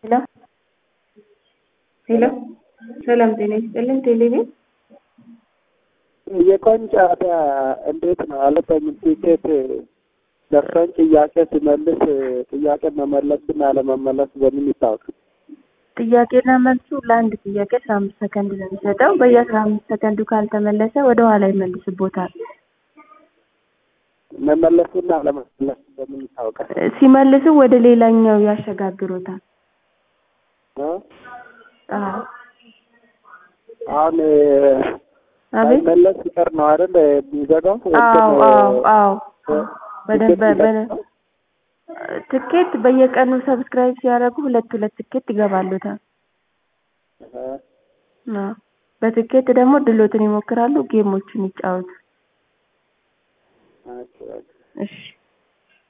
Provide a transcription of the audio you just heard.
ሄሎ ሄሎ ሰላም ጤና ይስጥልን ቴሌቪዥን የቀን ጨዋታ እንዴት ነው አልገባኝም። ቲኬት ደርሶኝ ጥያቄ ሲመልስ ጥያቄ መመለስና አለመመለስ በምን ይታወቅ? ጥያቄና መልሱ ለአንድ ጥያቄ አስራ አምስት ሰከንድ ነው የሚሰጠው። በየአስራ አምስት ሰከንዱ ካልተመለሰ ወደ ኋላ ይመልስቦታል። መመለሱና አለመመለሱ በምን ይታወቃል? ሲመልሱ ወደ ሌላኛው ያሸጋግሮታል። እ? አዎ አሁን አቤት ሳይመለስ ሲቀር ነው አይደል የሚዘጋው? አዎ እንትን አዎ አዎ እ? በደንብ ቲኬት በ- ትኬት በየቀኑ ሰብስክራይብ ሲያደርጉ ሁለት ሁለት ትኬት ይገባሉታል። እ? አዎ በትኬት ደግሞ ድሎትን ይሞክራሉ፣ ጌሞችን ይጫወቱ። ኦኬ፣ ኦኬ። እሺ